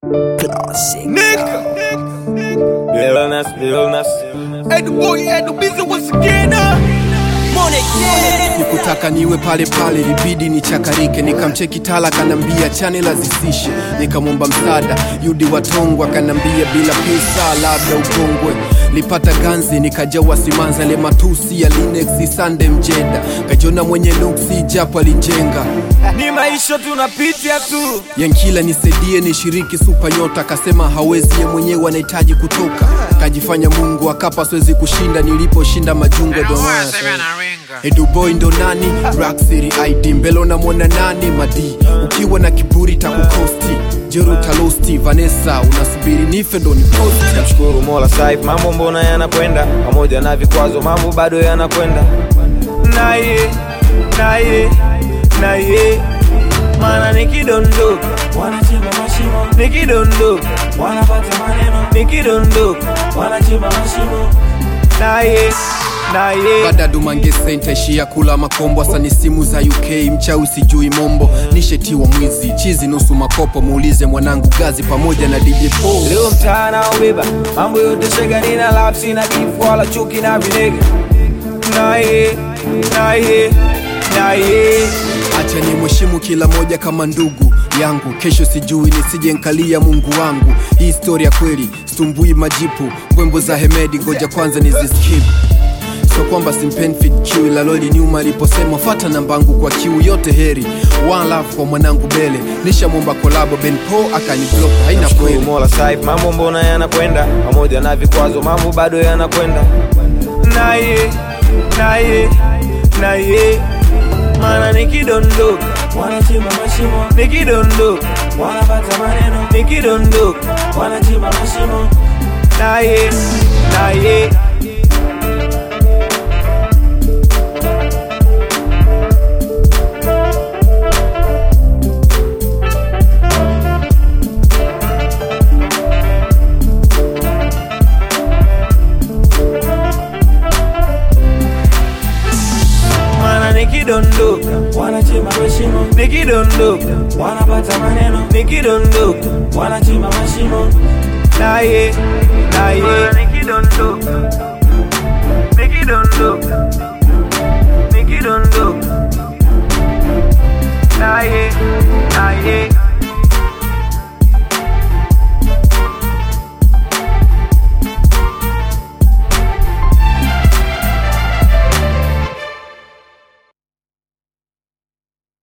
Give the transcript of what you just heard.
Classic. Nigga. Realness, realness. Hey, the boy had the busy once again, huh? Money, yeah. Nikutaka niwe pale pale, libidi nichakarike. Nikamcheki Tala kanambia channel azisishe, nikamwomba msaada Yudi Watongwa kanambia bila pesa labda ukongwe. Lipata ganzi nikajawa simanza, le matusi ya Linux Sande Mjeda, kajona mwenye nuksi japo alinjenga Ni maisha tunapitia tu. Yankila nisaidie nishiriki supa nyota, akasema hawezi, ye mwenyewe anahitaji kutoka. Kajifanya Mungu akapa siwezi kushinda, niliposhinda majungwa ndo maana Eduboy ndo nani Rock City ID mbele unamwona nani madi ukiwa na kiburi takukosti jero talosti Vanessa unasubiri nife ndo niposti Namshukuru Mola saif, mambo mbona yanakwenda, pamoja na vikwazo mambo bado yanakwenda. Naye naye naye, maana nikidondoka wanachimba mashimo, nikidondoka wanapata maneno, nikidondoka wanachimba mashimo, naye naye badadu mangese ntaishia kula makombo asani simu za uk mchawi sijui mombo nishetiwa mwizi chizi nusu makopo muulize mwanangu gazi pamoja na dj Paul. Leo mtaa naobeba mambo yote shega, nina lapsi na beef wala chuki na vinega. Naye naye naye acha ni mheshimu kila moja kama ndugu yangu kesho sijui nisije nkalia mungu wangu hii historia kweli stumbui majipu ngwembo za hemedi ngoja kwanza niziskip sio kwamba simpendi fit Q, ila loli nyuma aliposema fata nambangu kwa kiu yote heri one love kwa mwanangu bele nishamwomba kolabo ben po akaniblock haina Namshukuru kweli Mola saif, mambo mbona yanakwenda, pamoja na vikwazo mambo bado yanakwenda. Naye naye naye, maana nikidondoka wanachimba mashimo, nikidondoka wanapata maneno, nikidondoka wanachimba mashimo, naye naye maana nikidondoka wanachimba mashimo, nikidondoka wanapata maneno, nikidondoka wanachimba mashimo, naye naye nikidondoka nikidondoka nikidondoka naye